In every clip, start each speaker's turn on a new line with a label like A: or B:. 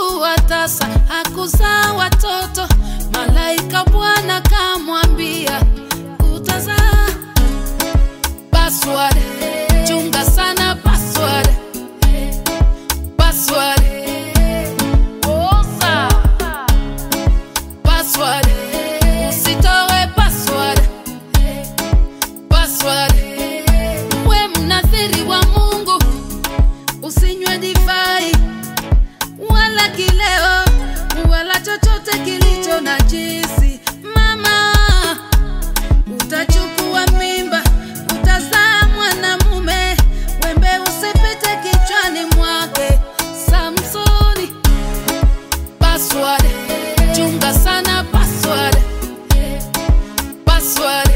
A: alikuwa tasa, hakuzaa watoto. Malaika Bwana kamwambia utazaa. Password, chunga sana password, password, osa password, usitoe password, password. We mnathiri wa Mungu, usinywe divai wala kileo wala chochote kilicho na jisi. Mama, utachukua mimba, utazaa mwanamume, wembe usipite kichwani mwake. Samsoni, password, chunga sana password, password,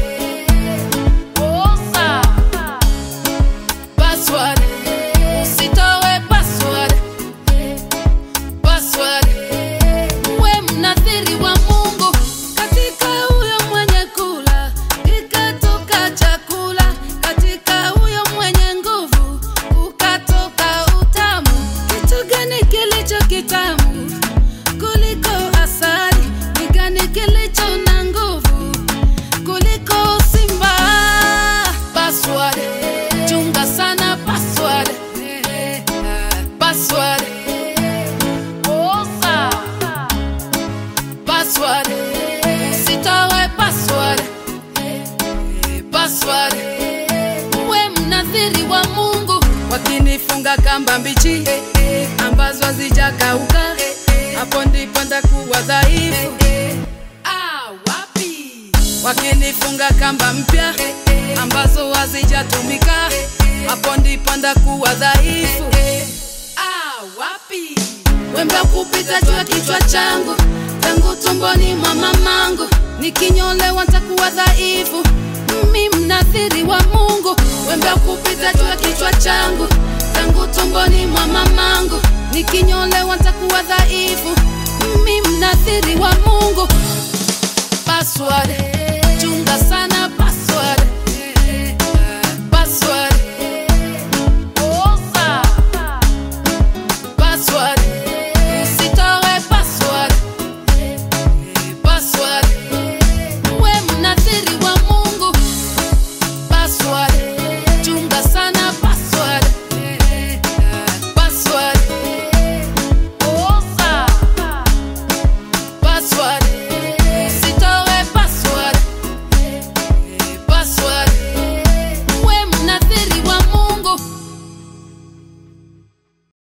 A: osa password, usitoe password password. We mnathiri wa Mungu, katika huyo mwenye kula kikatoka chakula, katika huyo mwenye nguvu ukatoka utamu. Kitu gani kilicho kitamu kuliko asali? Ni gani kilicho na nguvu kuliko simba? Password, chunga sana password, password. Osa password, usitoe password, password. We mnathiri wa Mungu, wakinifunga kamba mbichi ambazo hazijakauka, hapo ndipo ndakuwa dhaifu. Ah, wapi? Wakinifunga kamba mpya ambazo hazijatumika, hapo ndipo ndakuwa dhaifu. Ah, wapi? Wembe kupita juu ya kichwa changu tangu tumboni mwa mamangu, nikinyolewa ntakuwa dhaifu. Mimi mnathiri wa Mungu, wembe kupita juu ya kichwa changu tangu tumboni mwa mamangu, nikinyolewa ntakuwa dhaifu. Mimi mnathiri wa Mungu.